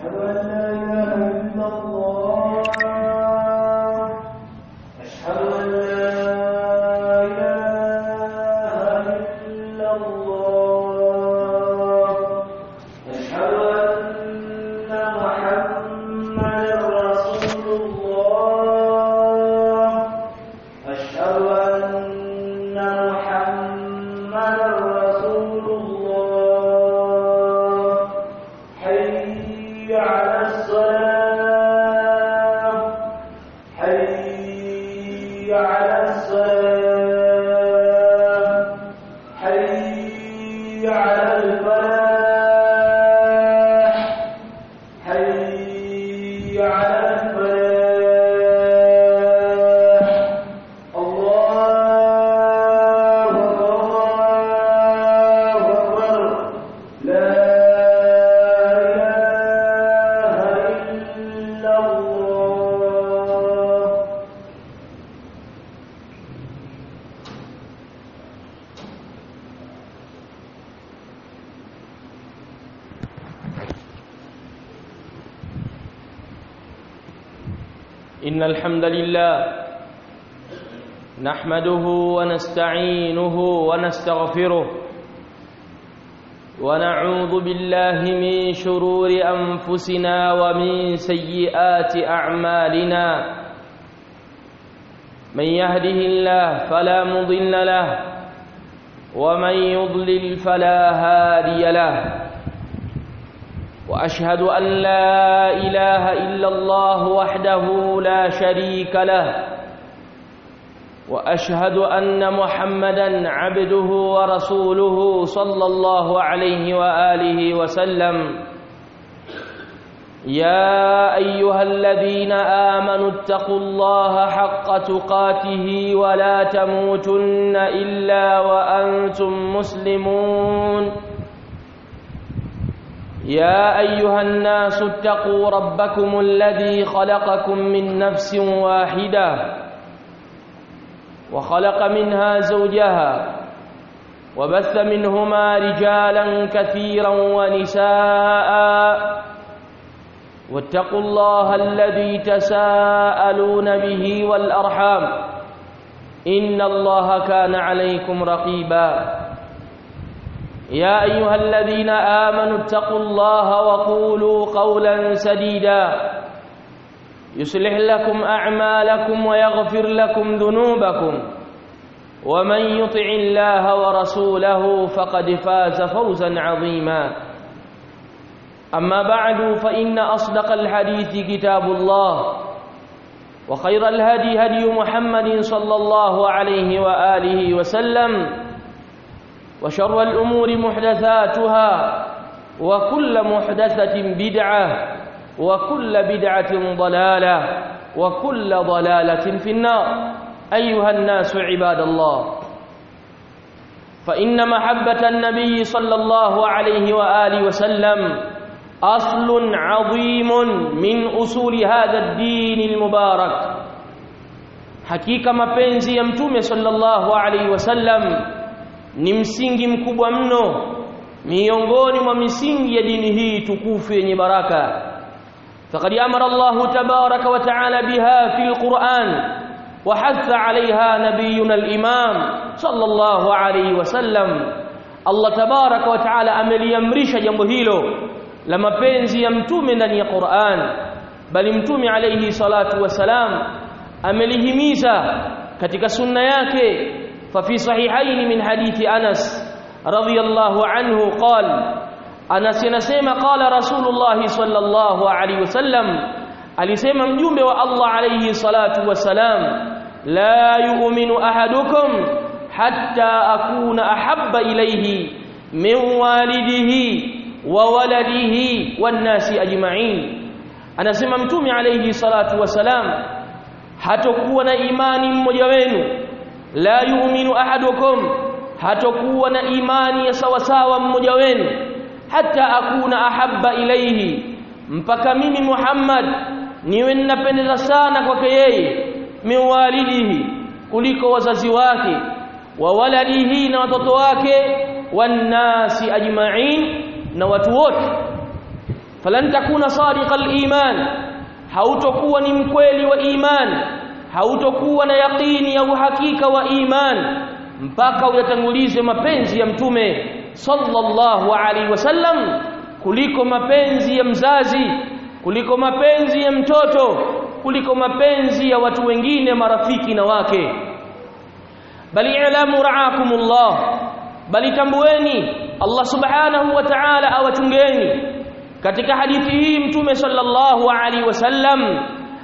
أشهد أن لا إله إلا الله أشهد أن لا إله إلا الله أشهد أن محمدا رسول الله أشهد أن محمدا رسول الله حي على الصلاة حي على الصلاة حي على الفلاح حي على الفلاح الله أكبر لا إله إلا الله إن الحمد لله نحمده ونستعينه ونستغفره ونعوذ بالله من شرور أنفسنا ومن سيئات أعمالنا من يهده الله فلا مضل له ومن يضلل فلا هادي له واشهد ان لا اله الا الله وحده لا شريك له واشهد ان محمدا عبده ورسوله صلى الله عليه واله وسلم يا ايها الذين امنوا اتقوا الله حق تقاته ولا تموتن الا وانتم مسلمون يا ايها الناس اتقوا ربكم الذي خلقكم من نفس واحده وخلق منها زوجها وبث منهما رجالا كثيرا ونساء واتقوا الله الذي تساءلون به والارحام ان الله كان عليكم رقيبا يا ايها الذين امنوا اتقوا الله وقولوا قولا سديدا يصلح لكم اعمالكم ويغفر لكم ذنوبكم ومن يطع الله ورسوله فقد فاز فوزا عظيما اما بعد فان اصدق الحديث كتاب الله وخير الهدي هدي محمد صلى الله عليه واله وسلم وشر الأمور محدثاتها وكل محدثة بدعة وكل بدعة ضلالة وكل ضلالة في النار أيها الناس عباد الله فإن محبة النبي صلى الله عليه وآله وسلم أصل عظيم من أصول هذا الدين المبارك حقيقة mapenzi ya mtume sallallahu alaihi wasallam ni msingi mkubwa mno miongoni mwa misingi ya dini hii tukufu yenye baraka faqad amara Allahu tabaraka wa taala biha fil Qur'an wa hatha 'alayha nabiyyuna al-imam sallallahu alayhi wasallam Allah tabaraka wa taala ameliamrisha jambo hilo la mapenzi ya mtume ndani ya Qur'an bali mtume alayhi salatu wasalam amelihimiza katika sunna yake ففي صحيحين من حديث أنس رضي الله عنه قال أنس ينسيما قال رسول الله صلى الله عليه وسلم alisema mjumbe wa Allah alayhi salatu wasalam la yu'minu ahadukum hatta akuna ahabba ilayhi min walidihi wa waladihi wan nasi ajma'in anasema mtume alayhi salatu wasalam hatokuwa na imani mmoja wenu la yu'minu ahadukum hatakuwa na imani ya sawasawa mmoja wenu hata akuna ahabba ilaihi mpaka mimi Muhammad niwe ninapendeza sana kwake yeye miwalidihi kuliko wazazi wake wa waladihi na watoto wake wannasi ajma'in na watu wote falan takuna sadiqal iman hautokuwa ni mkweli wa iman hautokuwa na yaqini ya uhakika wa iman mpaka uyatangulize mapenzi ya mtume sallallahu alaihi wasallam kuliko mapenzi ya mzazi kuliko mapenzi ya mtoto kuliko mapenzi ya watu wengine marafiki na wake bali ilamu raakumullah bali tambueni Allah subhanahu wa ta'ala awachungeni katika hadithi hii mtume sallallahu alaihi wasallam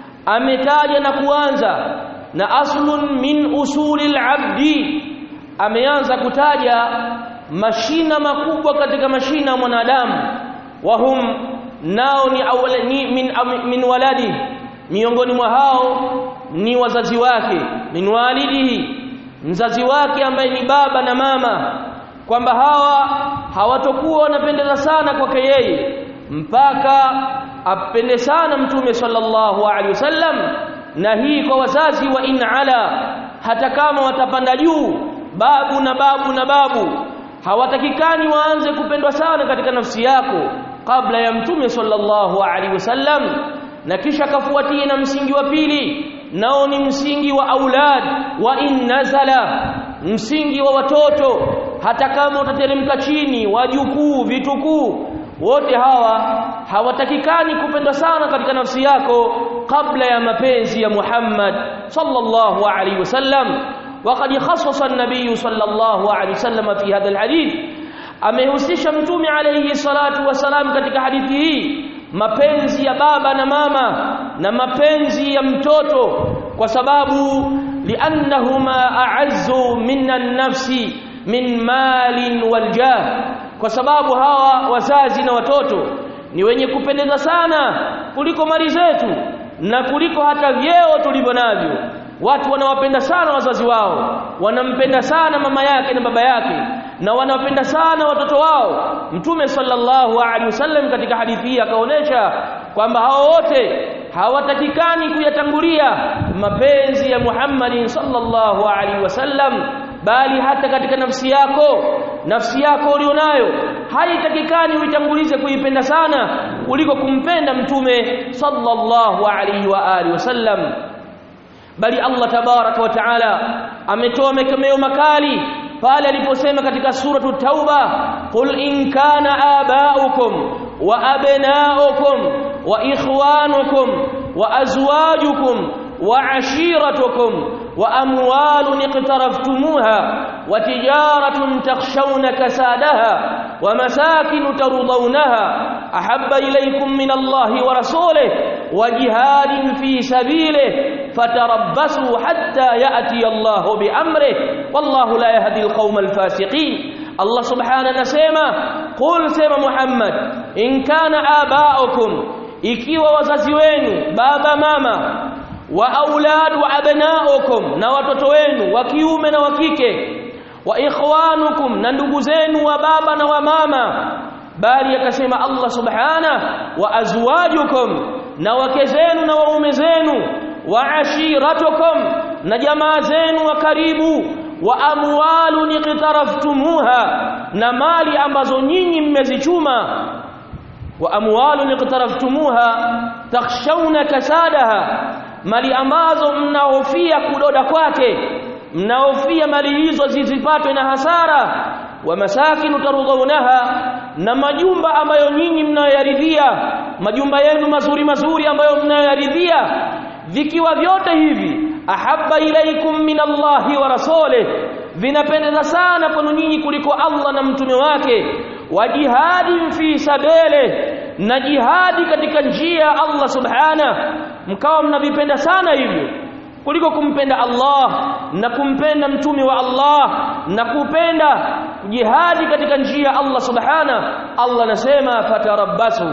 ametaja na kuanza na aslun min usulil abdi ameanza kutaja mashina makubwa katika mashina ya mwanadamu wahum nao ni, awala, ni min, min waladi miongoni mwa hao ni wazazi wake min walidihi mzazi wake ambaye ni baba na mama kwamba hawa hawatokuwa wanapendeza sana kwake yeye mpaka apende sana mtume sallallahu alaihi wasallam na hii kwa wazazi wa in ala hata kama watapanda juu babu na babu na babu hawatakikani waanze kupendwa sana katika nafsi yako kabla ya mtume sallallahu alaihi wasallam na kisha kafuatie na msingi wa pili nao ni msingi wa aulad wa in nazala msingi wa watoto hata kama utateremka chini wajukuu vitukuu wote hawa hawatakikani kupendwa sana katika nafsi yako kabla ya mapenzi ya Muhammad sallallahu alaihi wasallam وقد خصص النبي صلى الله عليه وسلم في هذا الحديث amehusisha mtume alayhi salatu wasalam katika hadithi hii mapenzi ya baba na mama na mapenzi ya mtoto kwa sababu liannahuma a'azzu minan nafsi min malin waljah kwa sababu hawa wazazi na watoto ni wenye kupendeza sana kuliko mali zetu na kuliko hata vyeo tulivyo navyo watu wanawapenda sana wazazi wao wanampenda sana mama yake na baba yake na wanawapenda sana watoto wao mtume sallallahu alaihi wasallam katika hadithi hii akaonesha kwamba hao wote hawatakikani kuyatangulia mapenzi ya Muhammad sallallahu alaihi wasallam bali hata katika nafsi yako nafsi yako ulionayo haitakikani uitangulize kuipenda sana kuliko kumpenda mtume sallallahu alaihi wa alihi wasallam bali Allah tabaraka wa taala ametoa mekemeo makali pale aliposema katika suratu tauba qul in kana abaukum wa abnaukum wa ikhwanukum wa azwajukum wa ashiratukum wa amwalun iqtaraftumuha wa tijaratun takhshawna kasadaha wa masakin tardawnaha ahabba ilaykum min Allahi wa rasulihi wa jihadin fi sabilihi فتربصوا حتى يأتي الله بأمره والله لا يهدي القوم الفاسقين الله سبحانه نسيما قل سيما محمد إن كان آباؤكم ikiwa wazazi wenu baba mama wa aulad wa abnaukum na watoto wenu wa kiume na wa kike wa ikhwanukum na ndugu zenu wa baba na wa mama bali akasema Allah subhana wa azwajukum na wake zenu na waume zenu wa ashiratukum na jamaa zenu wa karibu wa amwalun iqtaraftumuha na mali ambazo nyinyi mmezichuma wa amwalun iqtaraftumuha takhshawna kasadaha mali ambazo mnahofia kudoda kwake mnahofia mali hizo zisipatwe na hasara wa masakin tarudhaunaha na majumba ambayo nyinyi mnayoyaridhia majumba yenu mazuri mazuri ambayo mnayoyaridhia vikiwa vyote hivi ahabba ilaikum min Allahi wa rasulih vinapendeza sana kwenu nyinyi kuliko Allah na mtume wake wa jihadi fi sabele na jihadi katika njia ya Allah subhana mkawa mnavipenda sana hivyo kuliko kumpenda Allah na kumpenda mtume wa Allah na kupenda jihadi katika njia ya Allah subhana Allah anasema fatarabbasu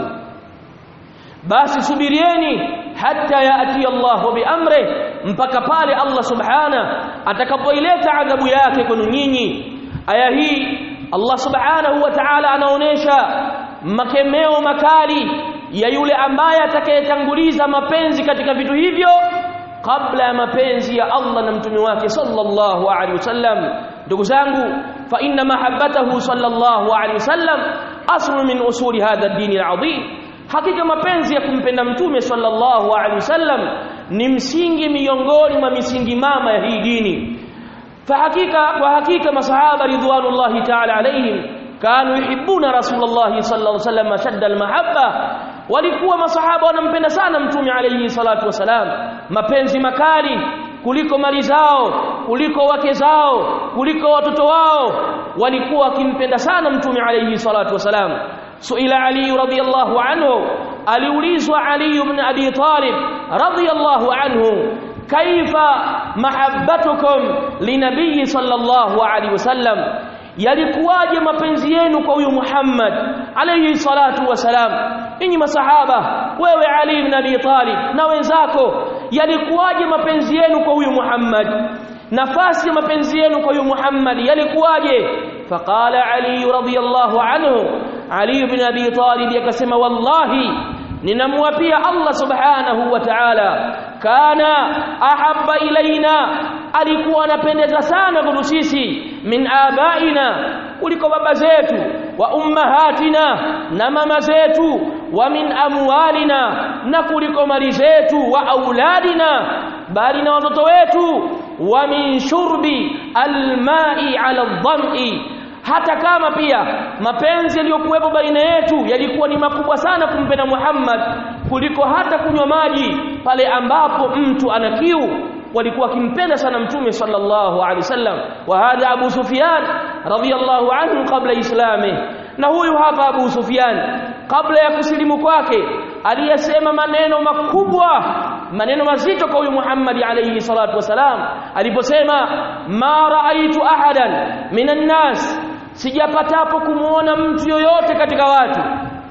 basi subirieni hatta yaati Allah biamri mpaka pale Allah subhana atakapoileta adhabu yake kwenu nyinyi aya hii Allah subhanahu wa ta'ala anaonesha makemeo makali ya yule ambaye atakayetanguliza mapenzi katika vitu hivyo kabla ya mapenzi ya Allah na mtume wake sallallahu alaihi wasallam ndugu zangu fa inna mahabbatahu sallallahu alaihi wasallam aslu min usuli hadha ad-din al-azim hakika mapenzi ya kumpenda mtume sallallahu alaihi wasallam ni msingi miongoni mwa misingi mama ya hii dini fahakika kwa hakika masahaba ridwanullahi ta'ala alaihim kanu yuhibbuna rasulullah sallallahu alaihi wasallam shadda almahabba walikuwa masahaba wanampenda sana mtume alayhi salatu wasalam mapenzi makali kuliko mali zao kuliko wake zao kuliko watoto wao walikuwa wakimpenda sana mtume alayhi salatu wasalam suila ali radhiyallahu anhu aliulizwa ali ibn abi talib radhiyallahu anhu kaifa mahabbatukum linabii sallallahu alaihi wasallam yalikuwaje mapenzi yenu kwa huyu Muhammad alayhi salatu wasalam ninyi masahaba wewe Ali ibn Abi Talib na wenzako yalikuwaje mapenzi yenu kwa huyu Muhammad nafasi ya mapenzi yenu kwa huyu Muhammad yalikuwaje faqala Ali radhiyallahu anhu Ali ibn Abi Talib akasema wallahi ninamwapia Allah subhanahu wa ta'ala kana ahabba ilaina alikuwa anapendeza sana kwetu sisi min abaina kuliko baba zetu wa ummahatina na mama zetu wa min amwalina na kuliko mali zetu wa auladina bali na watoto wetu wa min shurbi almai ala dham'i hata kama pia mapenzi yaliyokuwepo baina yetu yalikuwa ni makubwa sana kumpenda Muhammad kuliko hata kunywa maji pale ambapo mtu ana kiu walikuwa wakimpenda sana mtume sallallahu alaihi wasallam wa hadha Abu Sufyan radhiyallahu anhu kabla islami na huyu hapa Abu Sufyan kabla ya kusilimu kwake aliyesema maneno makubwa maneno mazito kwa huyu Muhammad alayhi salatu wasalam aliposema ma raaitu ahadan minan nas sijapatapo kumuona mtu yoyote katika watu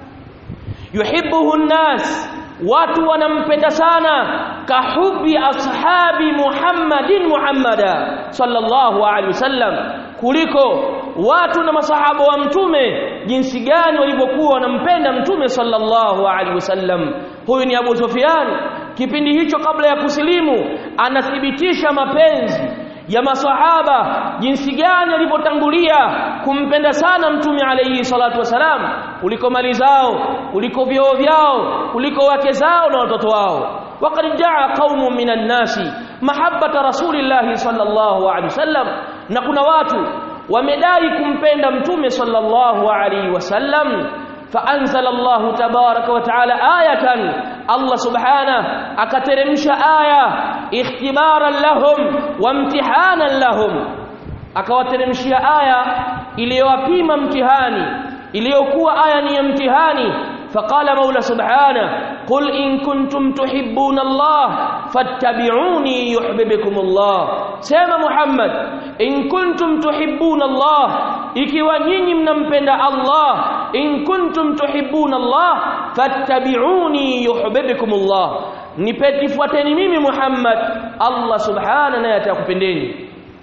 yuhibbuhu nnas watu wanampenda sana kahubi ashabi Muhammadin Muhammada sallallahu alaihi wasallam kuliko watu na masahaba wa mtume jinsi gani walivyokuwa wanampenda mtume sallallahu alaihi wasallam huyu ni Abu Sufyan kipindi hicho kabla ya kusilimu anathibitisha mapenzi ya masahaba jinsi gani walivyotangulia kumpenda sana mtume alayhi salatu wasalam kuliko mali zao kuliko vyoo vyao kuliko wake zao na watoto wao وقد جاء قوم من الناس محبة رسول الله صلى الله عليه وسلم na kuna watu wamedai kumpenda mtume sallallahu alaihi wasallam فأنزل الله تبارك وتعالى آية الله سبحانه أكترمش آية اختبارا لهم وامتحانا لهم akawateremshia aya iliyowapima mtihani iliyokuwa aya ni ya mtihani faqala maula subhana qul in kuntum tuhibbuna allah fattabi'uni yuhibbukum allah sema muhammad in kuntum tuhibbuna allah ikiwa nyinyi mnampenda allah in kuntum tuhibbuna allah fattabi'uni yuhibbukum allah nipetifuateni mimi muhammad allah subhana naye atakupendeni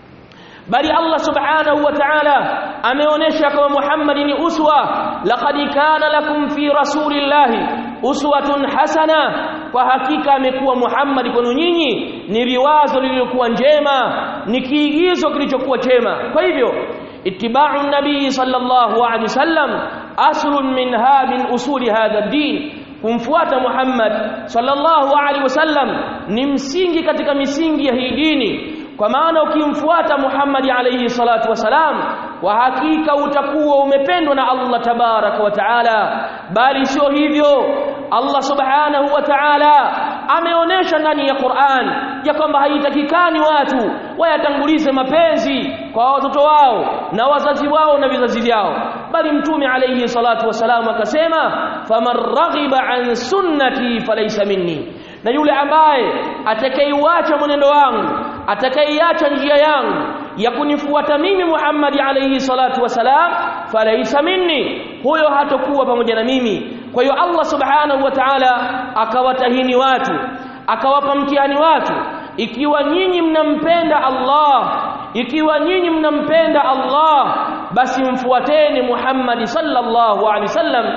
bali Allah subhanahu wa ta'ala ameonesha kama Muhammad ni uswa laqad kana lakum fi rasulillahi uswatun hasana kwa hakika amekuwa Muhammad kwenu nyinyi ni riwazo lililokuwa njema ni kiigizo kilichokuwa chema kwa hivyo ittiba'u nabii sallallahu alaihi wasallam aslun min min usuli hadha din kumfuata Muhammad sallallahu alaihi wasallam ni msingi katika misingi ya hii dini kwa maana ukimfuata Muhammad alayhi salatu wasalam kwa hakika utakuwa umependwa na Allah tabaraka wa taala bali sio hivyo Allah subhanahu wa ta'ala ameonesha ndani ya Qur'an ya kwamba haitakikani watu wayatangulize mapenzi kwa watoto wao na wazazi wao na vizazi vyao bali mtume alayhi salatu wasalam akasema faman raghiba an sunnati falaysa minni na yule ambaye atakayeuacha mwenendo wangu atakayeiacha njia yangu ya kunifuata mimi Muhammad alayhi salatu wasalam falaisa minni huyo hatakuwa pamoja na mimi kwa hiyo Allah subhanahu wa ta'ala akawatahini watu akawapa mtihani watu ikiwa nyinyi mnampenda Allah ikiwa nyinyi mnampenda Allah basi mfuateni Muhammad sallallahu alaihi wasallam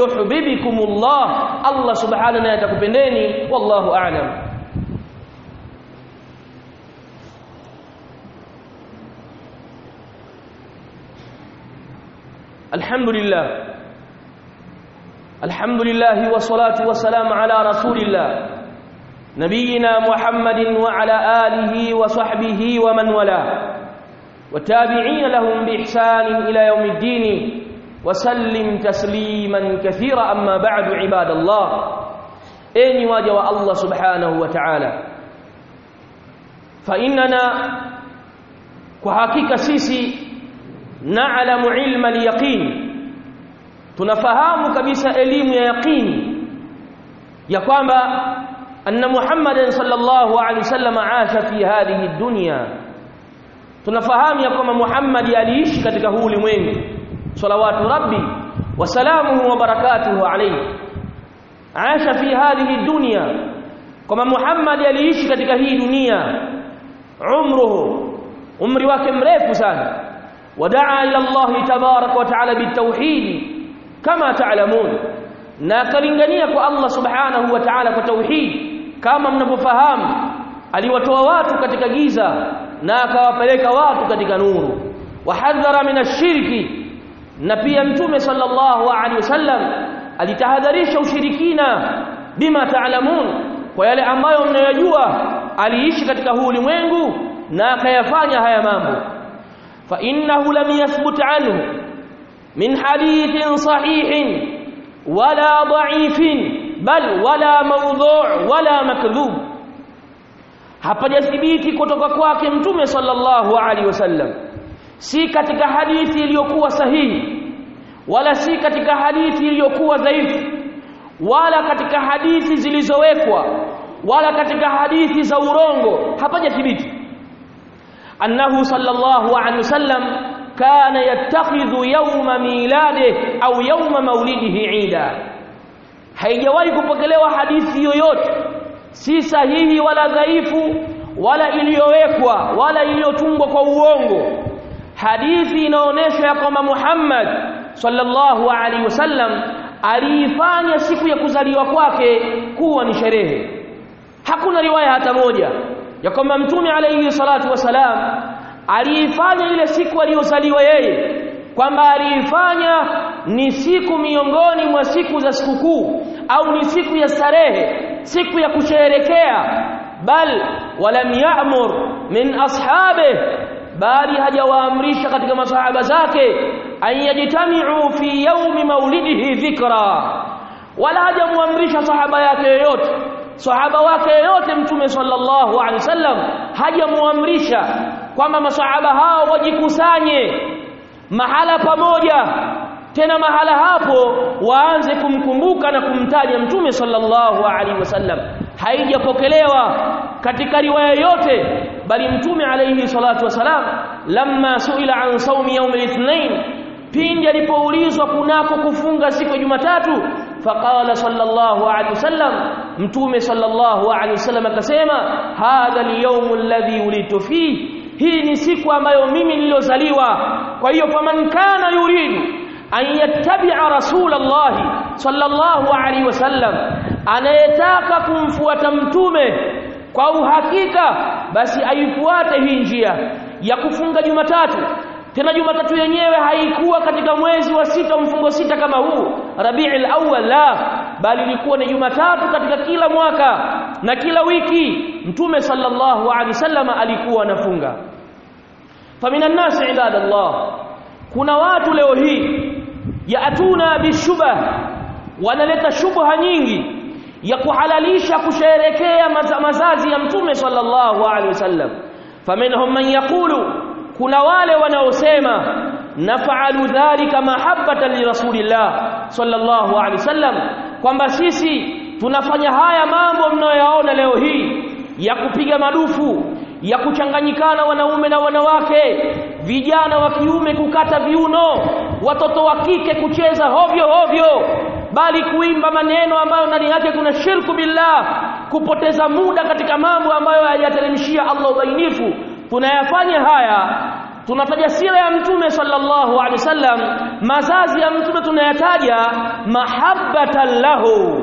yuhibbukumullah Allah subhanahu wa atakupendeni wallahu a'lam الحمد لله الحمد لله والصلاة والسلام على رسول الله نبينا محمد وعلى آله وصحبه ومن والاه والتابعين لهم بإحسان إلى يوم الدين وسلم تسليما كثيرا أما بعد عباد الله أين واجه الله سبحانه وتعالى فإننا كحقيقة سيسي نعلم علم اليقين tunafahamu kabisa elimu ya yaqini ya kwamba anna Muhammadan sallallahu alaihi wasallam aasha fi hadhihi dunya tunafahamu ya kwamba Muhammad aliishi katika huu ulimwengu salawatu rabbi wa salamuhu wa barakatuhu alayhi aasha fi hadhihi dunya kwamba Muhammad aliishi katika hii dunia umruhu umri wake mrefu sana wadaa ila Allah tabarak wa taala bitauhid kama taalamun na akalingania kwa Allah subhanahu wa ta'ala kwa tauhid kama mnavyofahamu aliwatoa watu katika giza na akawapeleka watu katika nuru wahadhara min ashirki na pia mtume sallallahu alaihi wasallam alitahadharisha ushirikina bima taalamun kwa yale ambayo mnayojua aliishi katika huu ulimwengu na akayafanya haya mambo fa innahu lam yathbut anhu min hadithin sahihin wala dha'ifin bal wala mawdhu' wala makdhub hapajathibiti kutoka kwake mtume sallallahu alaihi wasallam si katika hadithi iliyokuwa sahihi wala si katika hadithi iliyokuwa dhaifu wala katika hadithi zilizowekwa wala katika hadithi za urongo hapajathibiti annahu sallallahu alaihi wasallam kana yattakhidhu yawma miladihi au yawma maulidihi ida haijawahi kupokelewa hadithi yoyote si sahihi wala dhaifu wala iliyowekwa wala iliyotungwa kwa uongo hadithi inaonyesha ya kwamba Muhammad sallallahu alaihi wasallam aliifanya siku ya kuzaliwa kwake kuwa ni sherehe hakuna riwaya hata moja ya kwamba mtume alaihi salatu wasalam aliifanya ile siku aliyozaliwa yeye kwamba aliifanya ni siku miongoni mwa siku za sikukuu au ni siku ya starehe siku ya kusherekea bal walam ya'mur min ashabe bali hajawaamrisha katika masahaba zake an yajtami'u fi yawmi maulidihi dhikra wala hajamuamrisha sahaba yake yoyote sahaba wake yoyote mtume sallallahu alaihi wasallam hajamuamrisha kwamba masahaba hao wajikusanye mahala pamoja tena mahala hapo waanze kumkumbuka na kumtaja mtume sallallahu alaihi wasallam haijapokelewa katika riwaya yote bali mtume alaihi salatu wasalam lamma suila an saumi yaum al-ithnain pindi alipoulizwa kunako kufunga siku ya Jumatatu faqala sallallahu alaihi wasallam mtume sallallahu alaihi wasallam akasema hadha al-yawm alladhi ulitu fihi hii ni siku ambayo mimi niliyozaliwa kwa hiyo faman kana yuridu an yattabi'a rasulallahi sallallahu alaihi wasallam anayetaka kumfuata mtume kwa uhakika basi aifuate hii njia ya kufunga Jumatatu tena Jumatatu yenyewe haikuwa katika mwezi wa sita mfungo sita kama huu Rabiul Awwal la bali ilikuwa ni Jumatatu katika kila mwaka na kila wiki Mtume sallallahu alaihi wasallam alikuwa anafunga faminan nasi ibadallah kuna watu leo hii yaatuna bishubha wanaleta shubha nyingi ya kuhalalisha kusherekea mazazi ya Mtume sallallahu alaihi wasallam faminhum man yaqulu kuna wale wanaosema nafaalu dhalika mahabbatan li rasulillah sallallahu alaihi wasallam kwamba sisi tunafanya haya mambo mnayoyaona leo hii ya kupiga madufu ya kuchanganyikana wanaume na wanawake vijana wa kiume kukata viuno watoto wa kike kucheza hovyo hovyo bali kuimba maneno ambayo ndani yake kuna shirku billah kupoteza muda katika mambo ambayo hayateremshia Allah ubainifu tunayafanya haya tunataja sira ya mtume sallallahu alaihi wasallam mazazi ya mtume tunayataja mahabbatan lahu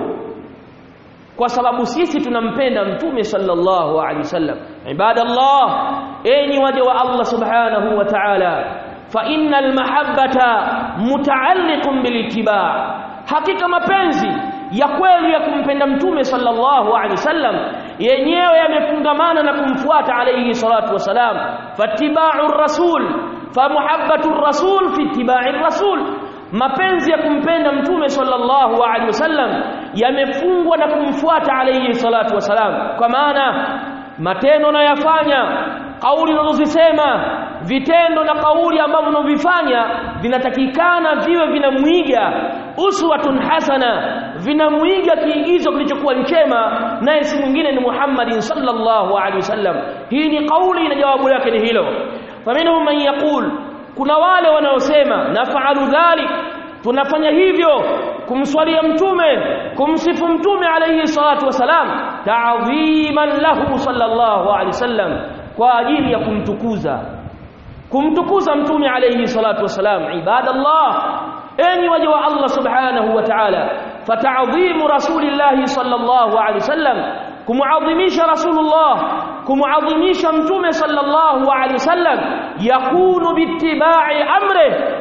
kwa sababu sisi tunampenda mtume sallallahu alaihi wasallam ibadallah enyi waja wa Allah subhanahu wa ta'ala fa innal mahabbata muta'alliqun bil ittiba' hakika mapenzi ya kweli ya kumpenda mtume sallallahu alaihi wasallam yenyewe yamefungamana na kumfuata alayhi salatu wasalam fattiba'u rasul famuhabbatu rasul fi ittiba'i rasul mapenzi ya kumpenda mtume sallallahu alaihi wasallam yamefungwa na kumfuata alayhi salatu wasalam kwa maana matendo nayafanya kauli unazozisema vitendo na kauli ambavyo unavyofanya vinatakikana viwe vinamwiga uswatun hasana vinamwiga kiigizo kilichokuwa chema naye si mwingine ni Muhammadin sallallahu alaihi wasallam hii ni kauli na jawabu lake ni hilo faminhum man yaqul kuna wale wanaosema nafaalu dhalik tunafanya hivyo kumswalia mtume kumsifu mtume alayhi salatu wasalam ta'dhiman lahu sallallahu alaihi wasallam kwa ajili ya kumtukuza kumtukuza mtume alayhi salatu wasalam ibadallah enyi waja wa Allah subhanahu wa ta'ala fata'dhimu rasulillahi sallallahu alaihi wasallam kumuadhimisha rasulullah kumuadhimisha mtume sallallahu alaihi wasallam yakunu bittiba'i amri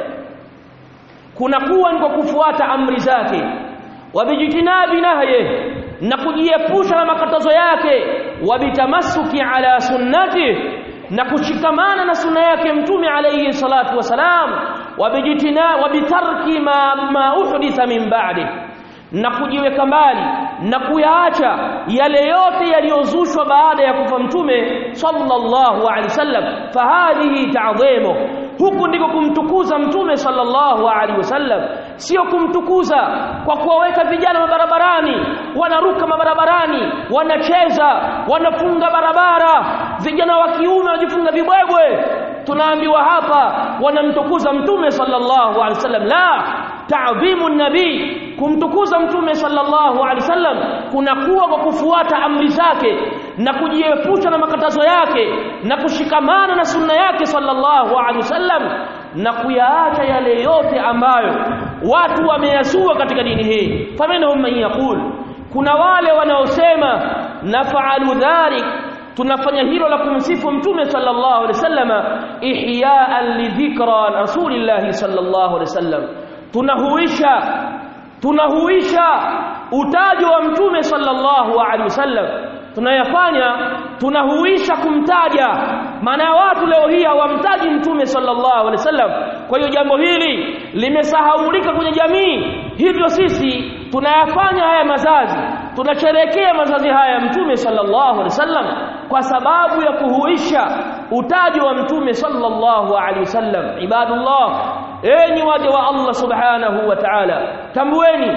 kunakuwa ni kwa kufuata amri zake wabijitinabi nahye na kujiepusha na makatazo yake wabitamassuki ala sunnati na kushikamana na sunna yake mtume alayhi salatu wasalam wabijitina wabitarki ma, ma uhditha min ba'di na kujiweka mbali na kuyaacha yale yote yaliyozushwa baada ya kufa mtume sallallahu alaihi wasallam fahadhihi ta'dhimu huku ndiko kumtukuza mtume sallallahu alaihi wasallam sio kumtukuza kwa kuwaweka vijana mabarabarani wanaruka mabarabarani wanacheza wanafunga barabara vijana wa kiume wajifunga vibwebwe tunaambiwa hapa wanamtukuza mtume sallallahu alaihi wasallam la ta'dhimu nabii kumtukuza mtume sallallahu alaihi wasallam kunakuwa kwa kufuata amri zake na kujiepusha na makatazo yake na kushikamana na sunna yake sallallahu alaihi wasallam na kuyaacha yale yote ambayo watu wameyazua katika dini hii faminhum man yaqul kuna wale wanaosema nafaalu dhalik tunafanya hilo la kumsifu mtume sallallahu alaihi wasallam ihya'an li dhikra rasulillahi sallallahu alaihi wasallam tunahuisha tunahuisha utajo wa mtume sallallahu alaihi wasallam tunayafanya tunahuisha kumtaja maana ya watu leo hii hawamtaji mtume sallallahu alaihi wasallam kwa hiyo jambo hili limesahaulika kwenye jamii hivyo sisi tunayafanya haya mazazi tunasherehekea mazazi haya ya mtume sallallahu alaihi wasallam kwa sababu ya kuhuisha utajo wa mtume sallallahu alaihi wasallam ibadullah enyi waja wa Allah subhanahu wa ta'ala tambueni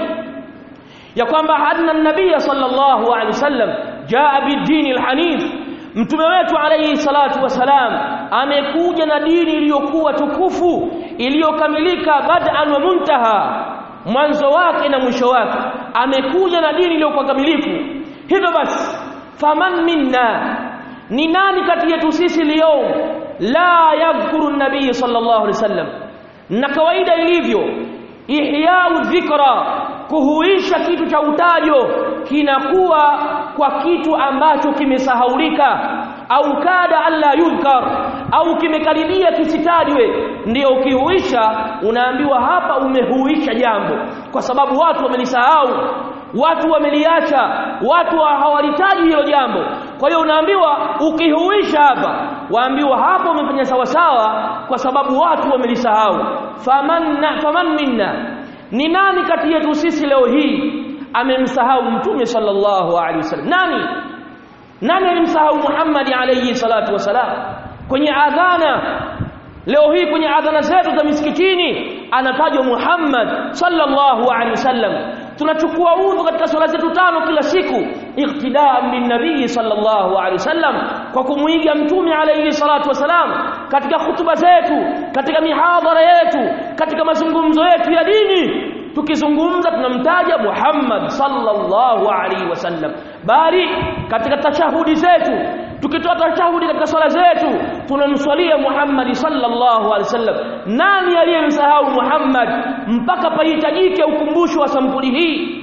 ya kwamba anna nabii sallallahu alaihi wasallam jaa bidini alhanif mtume wetu alayhi salatu wasalam amekuja na dini iliyokuwa tukufu iliyokamilika bad'an wa muntaha mwanzo wake na mwisho wake amekuja na dini iliyokuwa kamilifu hivyo basi faman minna ni nani kati yetu sisi leo la yadhkuru nabii sallallahu alaihi wasallam na kawaida ilivyo ihyau dhikra kuhuisha kitu cha utajo kinakuwa kwa kitu ambacho kimesahaulika au kada alla yudhkar au kimekaribia kisitajwe ndio ukihuisha unaambiwa hapa umehuisha jambo kwa sababu watu wamelisahau watu wameliacha watu hawalitaji hilo jambo kwa hiyo unaambiwa ukihuisha hapa waambiwa hapo umefanya sawa sawa kwa sababu watu wamelisahau famanna faman minna ni nani kati yetu sisi leo hii amemsahau mtume sallallahu alaihi wasallam nani nani alimsahau Muhammad alayhi salatu wasalam kwenye adhana leo hii kwenye adhana zetu za misikitini anatajwa Muhammad sallallahu alaihi wasallam tunachukua udhu katika swala zetu tano kila siku iqtidaan bin nabii sallallahu alaihi wasallam kwa kumuiga mtume alayhi salatu wasalam katika hutuba zetu katika mihadhara yetu katika mazungumzo yetu ya dini tukizungumza tunamtaja Muhammad sallallahu alaihi wasallam bali katika tashahudi zetu tukitoa tashahudi katika swala zetu tunamswalia Muhammad sallallahu alaihi wasallam nani aliyemsahau Muhammad mpaka pahitajike ukumbusho wa sampuli hii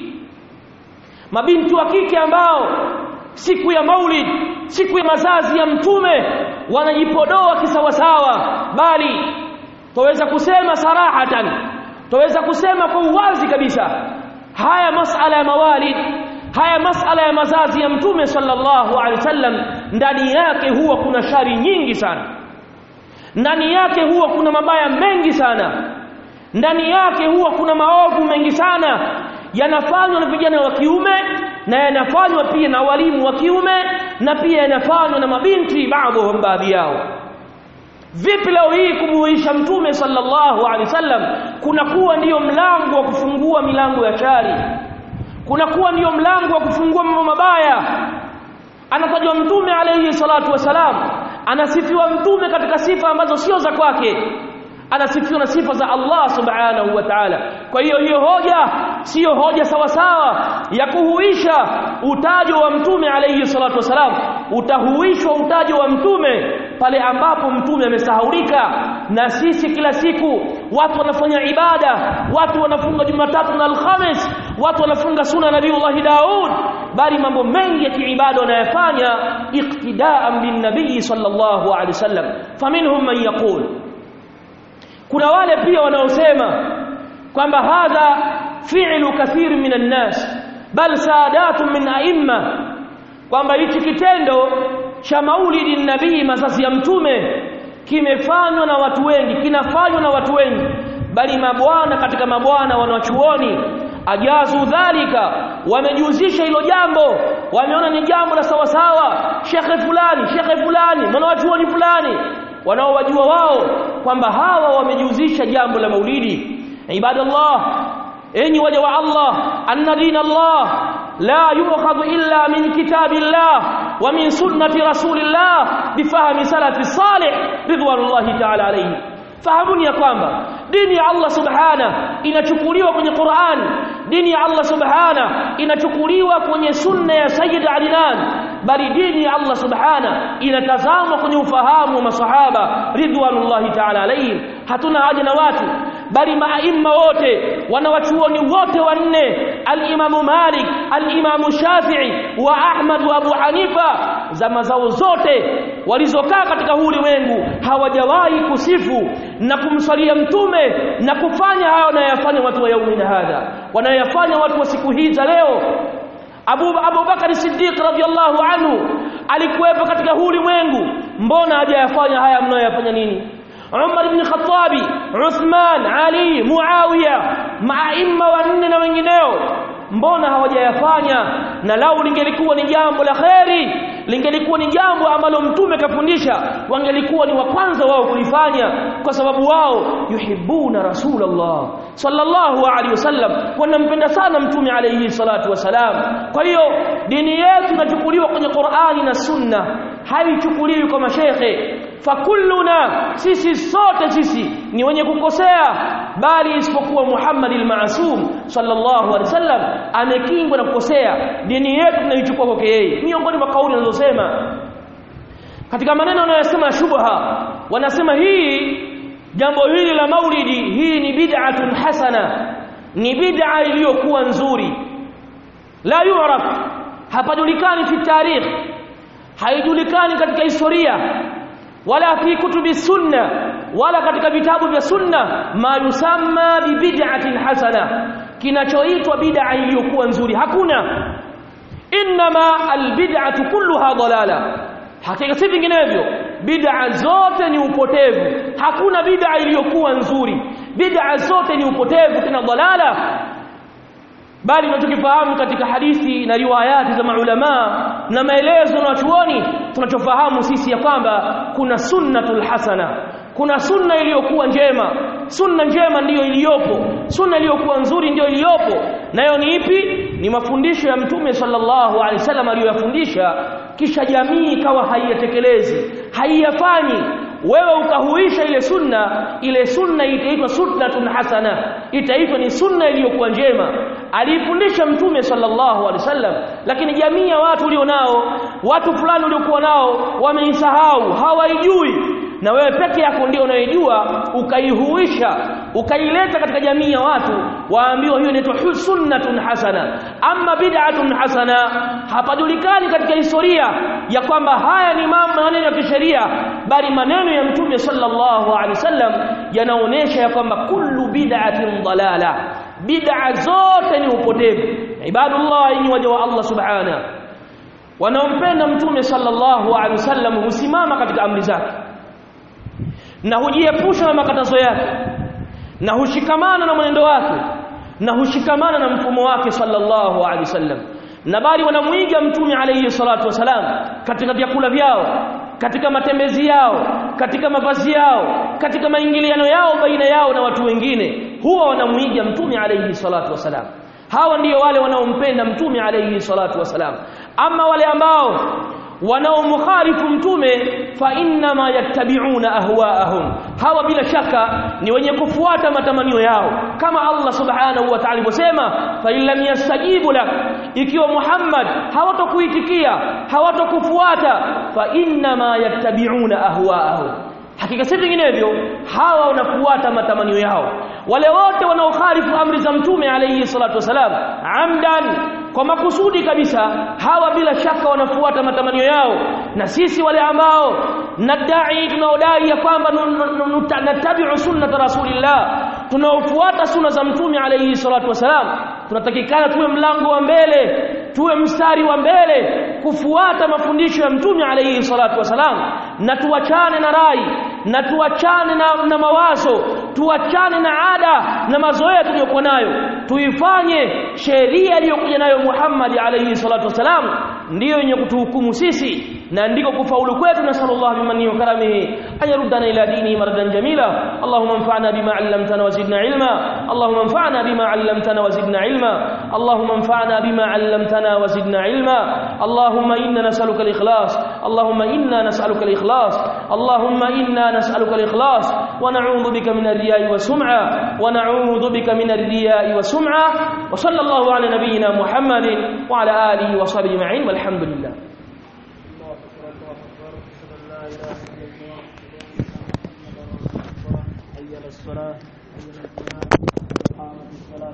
mabinti wa kike ambao siku ya maulid siku ya mazazi ya mtume wanajipodoa kisawasawa bali twaweza kusema sarahatan twaweza kusema kwa uwazi kabisa haya masala ya mawalid haya masala ya mazazi ya mtume sallallahu alaihi wasallam ndani yake huwa kuna shari nyingi sana ndani yake huwa kuna mabaya mengi sana ndani yake huwa kuna maovu mengi sana yanafanywa na vijana wa kiume na yanafanywa pia na walimu wa kiume na pia yanafanywa na mabinti baadhi baadhi yao vipi leo hii kumuisha mtume sallallahu alaihi wasallam kunakuwa ndiyo mlango wa kufungua milango ya shari kunakuwa ndiyo mlango wa kufungua mambo mabaya anatajwa mtume alayhi salatu wasalam anasifiwa mtume katika sifa ambazo sio za kwake anasifiwa na sifa za Allah subhanahu wa ta'ala kwa hiyo hiyo hoja siyo hoja sawa sawa ya kuhuisha utajo wa mtume alayhi salatu wasalam utahuishwa utajo wa mtume pale ambapo mtume amesahaulika na sisi kila siku watu wanafanya ibada watu wanafunga Jumatatu na Alhamis watu wanafunga suna Nabiiullah Daud bali mambo mengi ya kiibada wanayafanya iqtidaan bin nabii sallallahu alaihi wasallam faminhum man yaqul kuna wale pia wanaosema kwamba hadha fi'lu kathir minan nas bal sadatun min a'imma kwamba hichi kitendo cha maulidi nabii mazazi ya mtume kimefanywa na watu wengi kinafanywa na watu wengi bali mabwana katika mabwana wanachuoni ajazu dhalika wamejihusisha hilo jambo wameona ni jambo la sawa sawa shekhe fulani shekhe fulani mwanachuoni fulani wanaowajua wao kwamba hawa wamejihusisha jambo la maulidi ibadallah enyi waja wa Allah anna dina Allah la yu'khadhu illa min kitabillah wa min sunnati rasulillah bifahmi salafi salih ridwanullahi ta'ala alayhi fahamuni ya kwamba dini ya Allah subhana inachukuliwa kwenye Qur'an dini ya Allah subhana inachukuliwa kwenye sunna ya Sayyid Adnan bali dini ya Allah subhana inatazamwa kwenye ufahamu wa masahaba ridwanullahi ta'ala alayhim hatuna haja na watu bali maaimma wote wanawachuoni wote wanne al-Imamu Malik al-Imamu Shafi'i wa Ahmad wa Abu Hanifa zama zao zote walizokaa katika huu ulimwengu hawajawahi kusifu na kumswalia mtume na kufanya hayo wanayofanya watu wa yaumina hadha wanayofanya watu wa siku hii za leo Abu Abu Bakar Siddiq radhiyallahu anhu alikuwepo katika huu ulimwengu mbona hajayafanya haya mnayoyafanya nini Umar ibn Khattabi Uthman Ali Muawiya maaimma wanne na wengineo mbona hawajayafanya na lau lingelikuwa ni jambo la kheri lingelikuwa ni jambo ambalo mtume kafundisha wangelikuwa ni wa kwanza wao kulifanya kwa sababu wao yuhibbuna rasulullah sallallahu alaihi wasallam wanampenda sana mtume alaihi salatu wasalam kwa hiyo dini yetu inachukuliwa kwenye Qur'ani na Sunna haichukuliwi kwa mashekhe fakulluna sisi sote sisi ni wenye kukosea bali isipokuwa Muhammad al-Ma'sum sallallahu alaihi wasallam amekingwa na kukosea dini yetu tunaichukua kwake yeye miongoni mwa kauli anazosema katika maneno wanayosema shubha wanasema hii jambo hili la maulidi hii ni bid'atun hasana ni bid'a iliyokuwa nzuri la yu'raf hapajulikani fi tarikh haijulikani katika historia wala fi kutubi sunna wala katika vitabu vya sunna ma yusamma bi bid'atin hasana kinachoitwa bid'a iliyokuwa nzuri hakuna inma albid'atu kulluha dalala hakika si vinginevyo bid'a zote ni upotevu hakuna bid'a iliyokuwa nzuri bid'a zote ni upotevu tena dalala bali tunachokifahamu katika hadithi na riwayati za maulama na maelezo na wachuoni tunachofahamu sisi ya kwamba kuna sunnatul hasana kuna sunna iliyokuwa njema sunna njema ndiyo iliyopo sunna iliyokuwa nzuri ndiyo iliyopo nayo ni ipi ni mafundisho ya mtume sallallahu alaihi wasallam aliyoyafundisha kisha jamii ikawa haiyatekelezi haiyafanyi wewe ukahuisha ile sunna ile sunna itaitwa sunnatun hasana itaitwa ni sunna iliyokuwa njema alifundisha mtume sallallahu alaihi wasallam lakini jamii ya watu ulionao watu fulani uliokuwa nao wameisahau hawaijui na wewe peke yako ndio unayejua ukaihuisha ukaileta katika jamii ya watu waambiwa hiyo inaitwa sunnatun hasana ama bid'atun hasana hapajulikani katika historia ya kwamba haya ni maneno ya kisheria bali maneno ya mtume sallallahu alaihi wasallam yanaonesha ya kwamba kullu bid'atin dalala bid'a zote ni upotevu ibadullah ni waja wa Allah subhanahu wanaompenda mtume sallallahu alaihi wasallam husimama katika amri zake na hujiepusha na makatazo yake na hushikamana na mwenendo wake na hushikamana na mfumo wake sallallahu alaihi wasallam na bali wanamuiga mtume alayhi salatu wasalam katika vyakula vyao katika matembezi yao katika mavazi yao katika maingiliano yao baina yao na watu wengine huwa wanamuiga mtume alayhi salatu wasalam hawa ndio wale wanaompenda mtume alayhi salatu wasalam ama wale ambao wanaomkhalifu mtume fa inna ma yattabi'una ahwaahum hawa bila shaka ni wenye kufuata matamanio yao kama Allah subhanahu wa ta'ala alivyosema fa illam yastajibu lak ikiwa Muhammad hawatokuitikia hawatokufuata fa inna ma yattabi'una ahwaahum hakika si vinginevyo hawa wanafuata matamanio yao wale wote wanaokhalifu amri za mtume alayhi salatu wasalam amdan kwa makusudi kabisa hawa bila shaka wanafuata matamanio yao na sisi wale ambao nadai tunaodai ya kwamba natabi'u sunnata rasulillah tunaofuata sunna za mtume alayhi salatu wasalam tunatakikana tuwe mlango wa mbele tuwe mstari wa mbele kufuata mafundisho ya mtume alayhi salatu wasalam na tuachane na rai na tuachane na, na mawazo tuachane na ada na mazoea tuliyokuwa nayo tuifanye sheria iliyokuja nayo Muhammad alayhi salatu wasalam ndiyo yenye kutuhukumu sisi na ndiko kufaulu kwetu na sallallahu bimani wa karamihi ayaruddana ila dini maradan jamila allahumma anfa'na bima 'allamtana wa zidna ilma allahumma anfa'na bima 'allamtana wa zidna ilma allahumma anfa'na bima 'allamtana wa zidna ilma allahumma inna nas'aluka al-ikhlas allahumma inna nas'aluka al-ikhlas allahumma inna nas'aluka al-ikhlas wa na'udhu bika min ar-riya'i wa sum'a wa na'udhu bika min ar-riya'i wa sum'a wa sallallahu ala nabiyyina muhammadin wa ala alihi wa sahbihi ajma'in walhamdulillah الصلاة حي على الفلاح قامت الصلاة